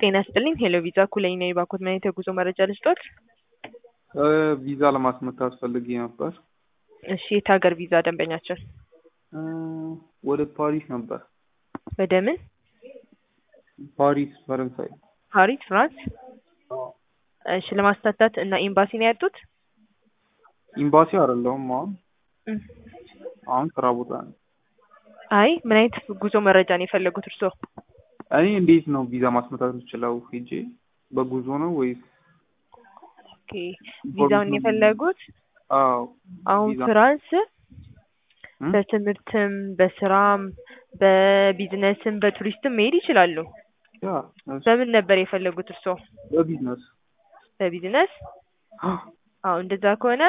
ጤና ይስጥልኝ ሄሎ ቪዛ ኩለኝ ነኝ ባኮት ማየት የጉዞ መረጃ ልስጦት? ቪዛ ለማስመታት ፈልጌ ነበር። እሺ የት ሀገር ቪዛ ደንበኛችን? ወደ ፓሪስ ነበር። ወደ ምን? ፓሪስ ፈረንሳይ። ፓሪስ ፍራንስ? እሺ ለማስታታት እና ኤምባሲ ነው ያጡት? ኤምባሲ አይደለሁም አሁን አሁን ስራ ቦታ ነው። አይ ምን አይነት ጉዞ መረጃ ነው የፈለጉት እርስዎ? እኔ እንዴት ነው ቪዛ ማስመታት የምችለው? ሄጄ በጉዞ ነው ወይስ? ኦኬ ቪዛውን የፈለጉት አዎ አሁን ቪዛ ፍራንስ እም? በትምህርትም በስራም በቢዝነስም በቱሪስትም መሄድ ይችላሉ። ያ እሺ። በምን ነበር የፈለጉት እርስዎ? በቢዝነስ በቢዝነስ? አዎ እንደዛ ከሆነ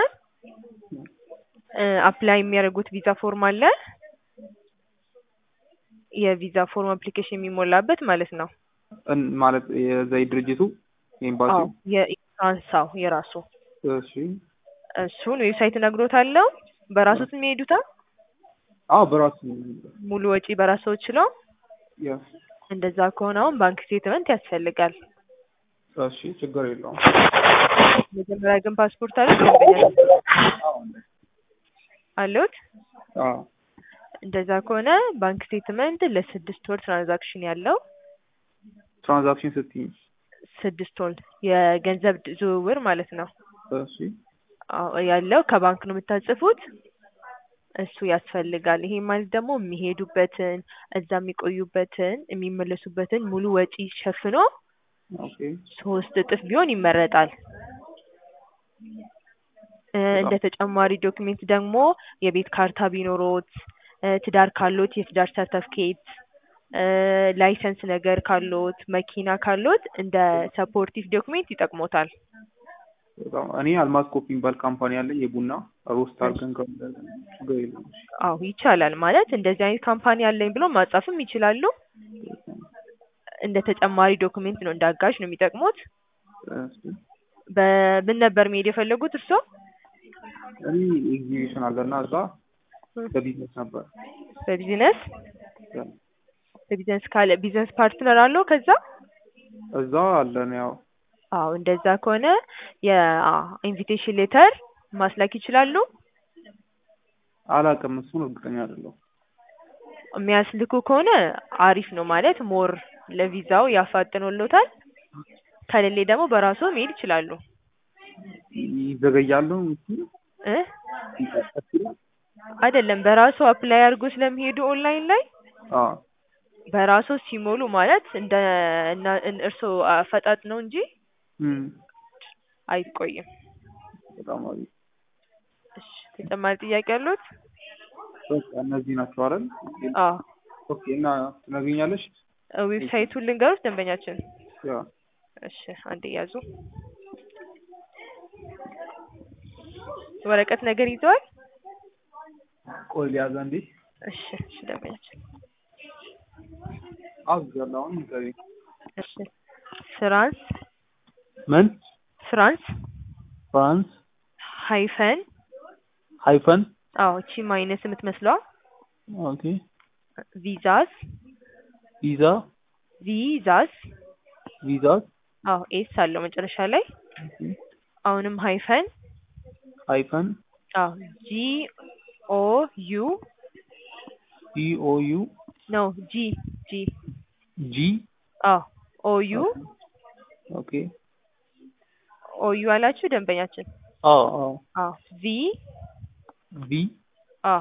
አፕላይ የሚያደርጉት ቪዛ ፎርም አለ። የቪዛ ፎርም አፕሊኬሽን የሚሞላበት ማለት ነው። እን- ማለት የዛ ድርጅቱ አዎ ኤምባሲው የፍራንሳው የራሱ እሺ እሱን ዌብሳይት እነግሮታለሁ። በራሱት የሚሄዱታ አዎ በራሱ ሙሉ ወጪ በራስዎ ችለው ያ እንደዛ ከሆነ አሁን ባንክ ስቴትመንት ያስፈልጋል። እሺ ችግር የለውም መጀመሪያ ግን ፓስፖርት አሉት ደንበኛ አሉት? አዎ እንደዛ ከሆነ ባንክ ስቴትመንት ለስድስት ወር ትራንዛክሽን ያለው ትራንዛክሽን ስትይ ስድስት ወር የገንዘብ ድ- ዝውውር ማለት ነው እሺ አዎ ያለው ከባንክ ነው የምታጽፉት። እሱ ያስፈልጋል። ይሄ ማለት ደግሞ የሚሄዱበትን እዛ የሚቆዩበትን የሚመለሱበትን ሙሉ ወጪ ሸፍኖ ኦኬ ሶስት እጥፍ ቢሆን ይመረጣል። እ እንደ ተጨማሪ ዶክሜንት ደግሞ የቤት ካርታ ቢኖሮት እ ትዳር ካሎት የትዳር ሰርተፍኬት እ ላይሰንስ ነገር ካሎት መኪና ካሎት እንደ ሰፖርቲቭ ዶክሜንት ይጠቅሞታል። በጣም እኔ አልማዝ ኮፒ የሚባል ካምፓኒ አለ የቡና ሮስት አድርገን ከ- ችግር የለውም እሺ አዎ ይቻላል። ማለት እንደዚህ አይነት ካምፓኒ አለኝ ብሎ ማጻፍም ይችላሉ። እንደ ተጨማሪ ዶክሜንት ነው እንደ አጋዥ ነው የሚጠቅሙት። እሺ በምን ነበር መሄድ የፈለጉት እርስዎ? እኔ ኤግዚቢሽን አለና እዛ በቢዝነስ ነበር በቢዝነስ ያ። በቢዝነስ ካለ ቢዝነስ ፓርትነር አለው ከዛ? እዛ አለን ያው አዎ እንደዛ ከሆነ የኢንቪቴሽን ሌተር ማስላክ ይችላሉ። አላውቅም እሱን እርግጠኛ አይደለሁም የሚያስልኩ ከሆነ አሪፍ ነው ማለት ሞር ለቪዛው ያፋጥኖሎታል። ከሌሌ ደግሞ በራሱ መሄድ ይችላሉ ይዘገያሉ እሱ እ ቀስ ይላል አይደለም በራሱ አፕላይ አድርጎ ስለሚሄዱ ኦንላይን ላይ አዎ በራሱ ሲሞሉ ማለት እንደ እና እርስዎ አፈጣጥ ነው እንጂ እም አይቆይም። በጣም አሪፍ እሺ ተጨማሪ ጥያቄ አሉት? በቃ እነዚህ ናቸው አይደል አዎ ኦኬ እና ትነግሪኛለሽ ዌብሳይቱን ልንገሩት ደንበኛችን። ያ እሺ አንዴ ያዙ። ወረቀት ነገር ይዘዋል? ቆይ ሊያዘ እንዴ እሺ እሺ ደንበኛችን አዝጋለሁ አሁን ንገሪኝ እሺ ፍራንስ ምን ፍራንስ ፍራንስ ሃይፈን ሃይፈን አዎ እቺ ማይነስ የምትመስለዋ ኦኬ ቪዛስ ቪዛ ቪዛስ ቪዛስ አዎ ኤስ አለው መጨረሻ ላይ አሁንም ሃይፈን ሃይፈን አዎ ጂ ኦ ዩ ጂ ኦ ዩ ነው ጂ ጂ ጂ አዎ ኦ ዩ ኦኬ ኦ ዩ አላችሁ ደንበኛችን። አዎ አዎ አዎ ቪ ቪ አዎ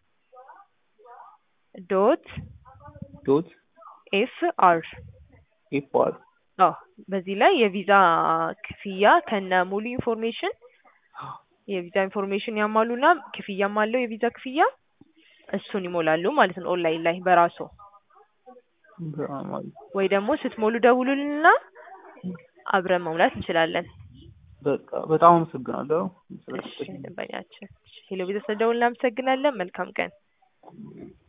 ዶት ዶት ኤፍ አር ኤፍ አር አዎ በዚህ ላይ የቪዛ ክፍያ ከነ ሙሉ ኢንፎርሜሽን የቪዛ ኢንፎርሜሽን ያሟሉና ክፍያም አለው የቪዛ ክፍያ እሱን ይሞላሉ ማለት ነው ኦንላይን ላይ በራሱ በጣም አሪፍ ወይ ደግሞ ስትሞሉ ደውሉልንና አብረን መሙላት እንችላለን። በቃ በጣም አመሰግናለሁ እሺ ደንበኛችን ሄሎ ቪዛ ስለደውል እናመሰግናለን። መልካም ቀን።